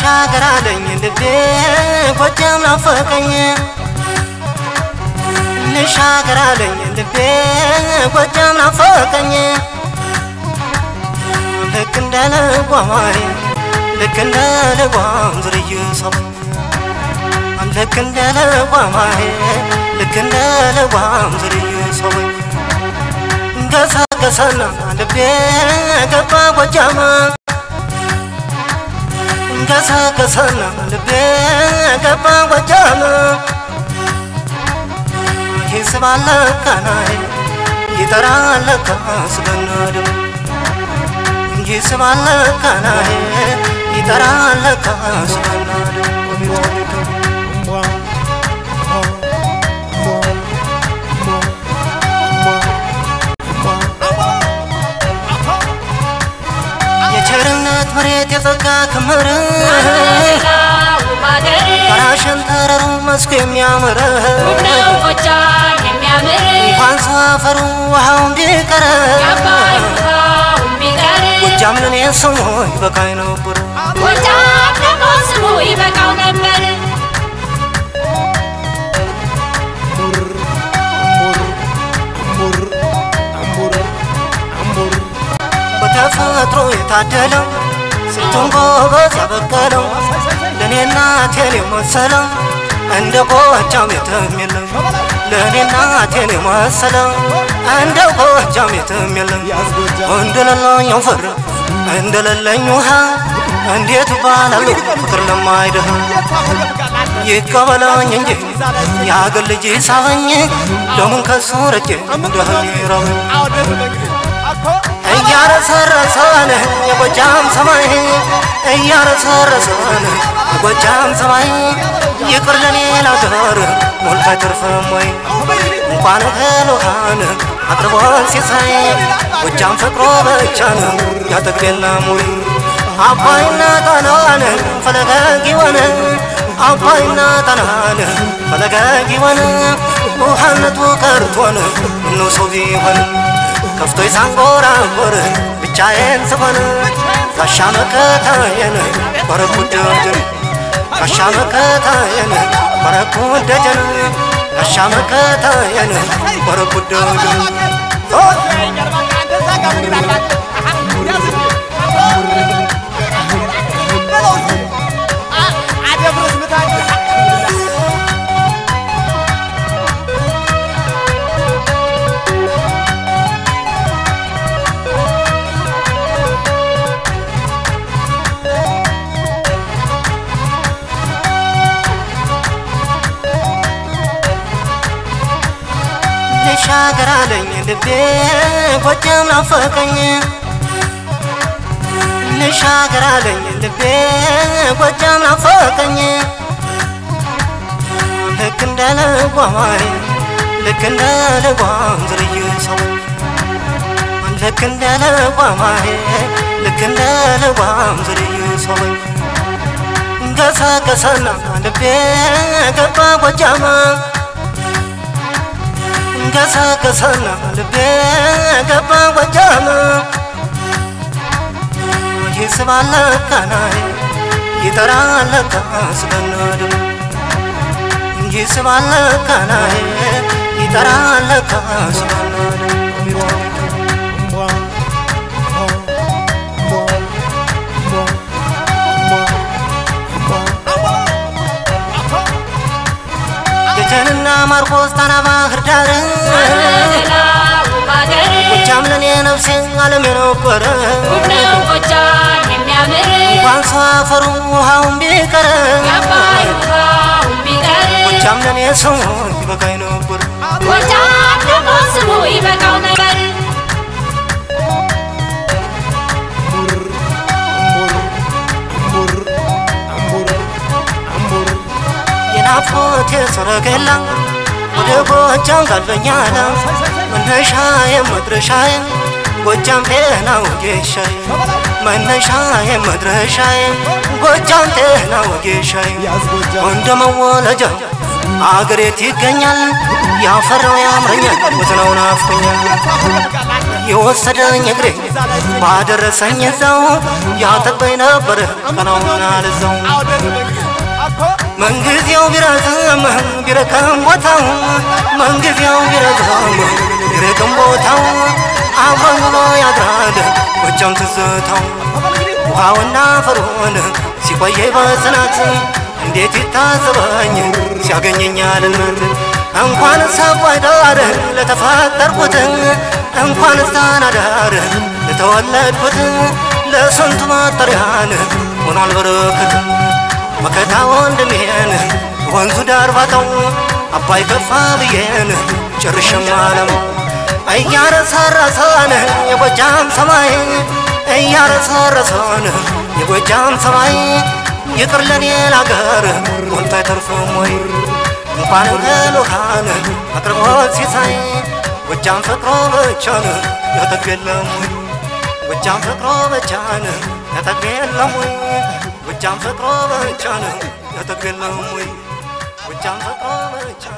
ልሻገር አለኝ ልቤ ጎጃም ናፈቀኝ ልሻገር አለኝ ልቤ ጎጃም ናፈቀኝ ልክ እንደ ልጓማይ ልክ እንደ ልጓም ዝርዩ ሰው ልክ እንደ ልጓማይ ልክ እንደ ልጓም ዝርዩ ሰው ገሰገሰና ልቤ ገባ ጎጃም ገሰገሰና ልቤ ገባ ጎጃም ይስባል ካናይ ይጠራል ካስገናድም ይስባል ካናይ ይጠራል ካስገናድም የቸርነት መሬት የጸጋ ክምር ጋራሽን ተረሩ መስኩ የሚያምር እንኳን ሰፈሩ ውሃውን ቢቀር ጎጃም ለኔ ስሙ ይበቃኝ ነበር ይበቃው ነበር በተፈጥሮ የታደለው ስንቱን ጎበዝ ያበቀለው ለእኔ እናቴን የመሰለው እንደ ጎጃም የትም የለም ለእኔ እናቴን የመሰለው እንደ ጎጃም የትም የለም እንደሌለኝ አፈር እንደሌለኝ ውሃ እንዴት ባላሉ ፍቅር ለማይደህ ይቀበለኝ እንጂ የአገር ልጅ ሳበኝ ለምን ከሱ ረቄ እንደህል ይረበኝ እያረሰረሰን የጎጃም ሰማይ እያረሰረሰን የጎጃም ሰማይ ይቅር ለኔ ላገር ሞልቶ አይተርፍም ወይ እንኳን እህል ውሃን አቅርቦን ሲሳይ ጎጃም ፈቅሮ ብቻ ነው ያጠግብ የለም ወይ አባይና ጣናን ፈለገ ጊወን አባይና ጣናን ፈለገ ጊወን ውሃነቱ ቀርቶን ምነው ሰው ቢሆን ከፍቶኝ ሳንጎራጎር ብቻዬን ስሆን ጋሻ መከታየን ኮረኩ ደጀን ጋሻ መከታየን ኮረኩ ደጀን ጋሻ መከታየን ኮረኩ ደጀን ልሻገር አለኝ ልቤ ጎጃም ናፈቀኝ ልሻገር አለኝ ልቤ ጎጃም ናፈቀኝ ልክ እንደ ልጓማይ ልክ እንደ ልጓም ዝርዩ ሰው ልክ እንደ ልጓማይ ልክ እንደ ልጓም ዝርዩ ሰው ገሰገሰና ልቤ ገባ ጎጃም ገሰገሰና ልቤ ገባ ጎጃም ይስባል ካናይ ይጠራል ካስገናድም ይስባል ካናይ ይጠራል ካስገናድም ደጀንና ማርቆስ ጣና ባህር ዳር ጎጃም ለኔ ነፍሴ ዓለም የነበረ እንኳን ሰው አፈሩ ውሃውን ቢቀር ጎጃም ለኔ ስሙ ይበቃኝ ነበር ጎጃም ደግሞ ስሙ ይበቃው ነበር የናፍቆቴ ሰረገላ ወደ ጎጃም ጋልበኛለ መነሻዬ መድረሻዬ ጎጃም ጤና ወጌሻዬ መነሻዬ መድረሻዬ ጎጃም ጤና ወጌሻዬ እንደ መወለጃ አገሬት ይገኛል ያፈራው ያምረኛል ወዝናው ናፍቆኛል የወሰደኝ እግሬ ባደረሰኝ እዛው ያጠበኝ ነበር ቀናውና ልዛው መንጊዜው ቢረዝም ቢረከም ቦታው መንጊዜው ቢረዝም ቢረከም ቦታው አብሮኝ ውሎ ያድራል ጎጃም ትዝታው ውሃውና ፈርዖን ሲቆየኝ በጽናት እንዴት ይታዘበኝ ሲያገኘኛል እንኳን ሰባይ ዳር ለተፈጠርኩት እንኳን ስታናዳር ለተወለድኩት ለስንቱ መጠሪያን ሆኗል በረከት መከታ ወንድሜን ወንዙ ዳር ባተው አባይ ከፋ ብዬን ጭርሽም አለመው እያረሰረሰን የጎጃም ሰማይ እያረሰረሰን የጎጃም ሰማይ ይቅር ለኔ ላገር ሞልቶ አይተርፍም ወይ እንኳን እህል ውሃን አቅርቦት ሲሳይ ጎጃም ፍቅሮ ብቻን ያጠግብ የለም ወይ ጎጃም ፍቅሮ ብቻን ያጠግብ የለም ወይ ጎጃም ፍቅሮ ብቻን ያጠግብ የለም ወይ ጎጃም ፍቅሮ ብቻን